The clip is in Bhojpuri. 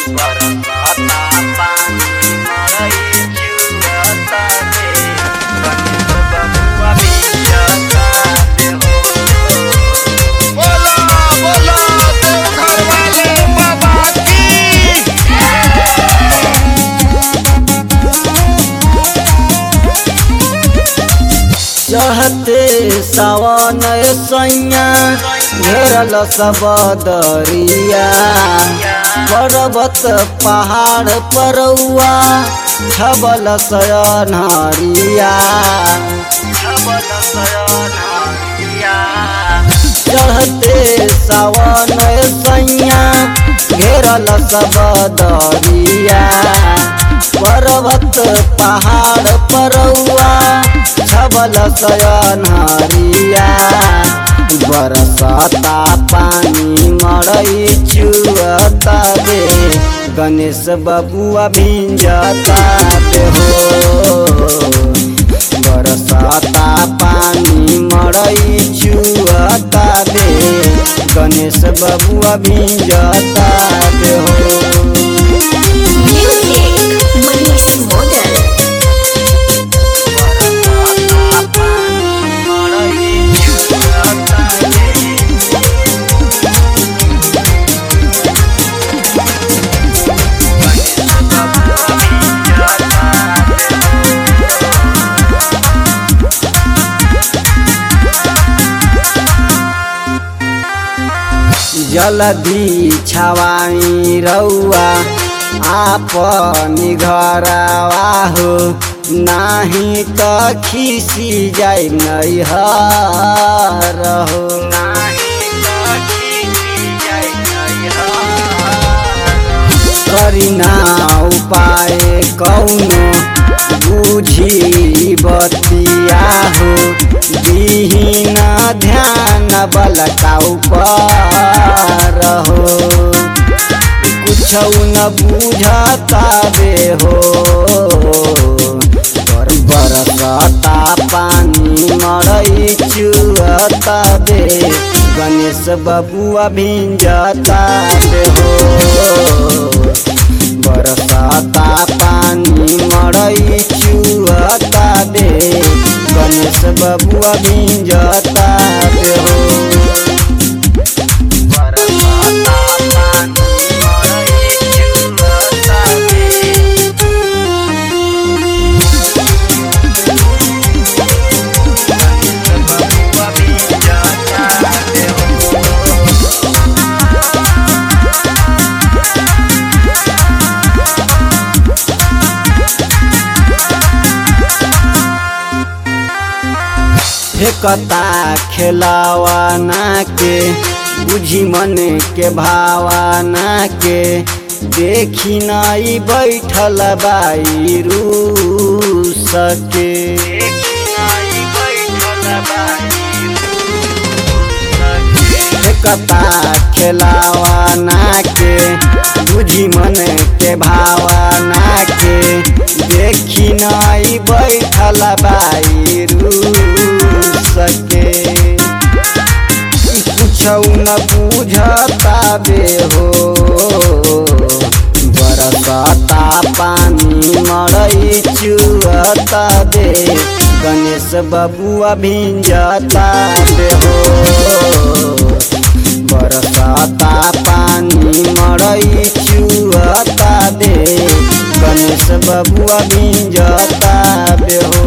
बरसाता पानी मरई चुअता रे गणेश बबुआ भिजता रे हो बोला बोला देवघर वाले बाबा की चढ़ते सावन सैया घेरल सब दरिया पर्वत पहाड़ परौआ छबल सयनहरिया छबल सयनहरिया चढ़ते सावन सैया घेरल सब दरिया पर्वत पहाड़ परौआ छबल सयनहरिया बरसाता पानी मरई चुअता बे गणेश बबुआ भिंजता बे हो बरसाता पानी मरई चुअता बे गणेश बबुआ भिंजता बे हो Music, Manish Model. बरसाता पानी मरई चुअता रे गणेश बबुआ भिजता जलधि छवाई रौआ आपन घरवा हो नाही त खिसी जाई नैहर हो करिना उपाय कौनो बुझी बतिया हो दिहिन ध्यान बलका ऊपर हो कुछ न बुझता बे हो पर बरसता पानी मरई चुअता बे गणेश बबुआ भिंजता बे हो बरसाता पानी मरई चुअता बे गणेश बबुआ भिंजता बे हो फेकता खेलावाना के बुझी मन के भावाना के देखी नाई बैठल बाई रूस के फेकता खेलावाना के बुझी मन के भावाना के देखी नाई बैठल बाई रूस के कुछ न बुझता बे हो बरसाता पानी मरई चुअता बे गणेश बबुआ भिंजता बे हो बरसाता पानी मरई चुअता बे गणेश बबुआ भिंजता बे हो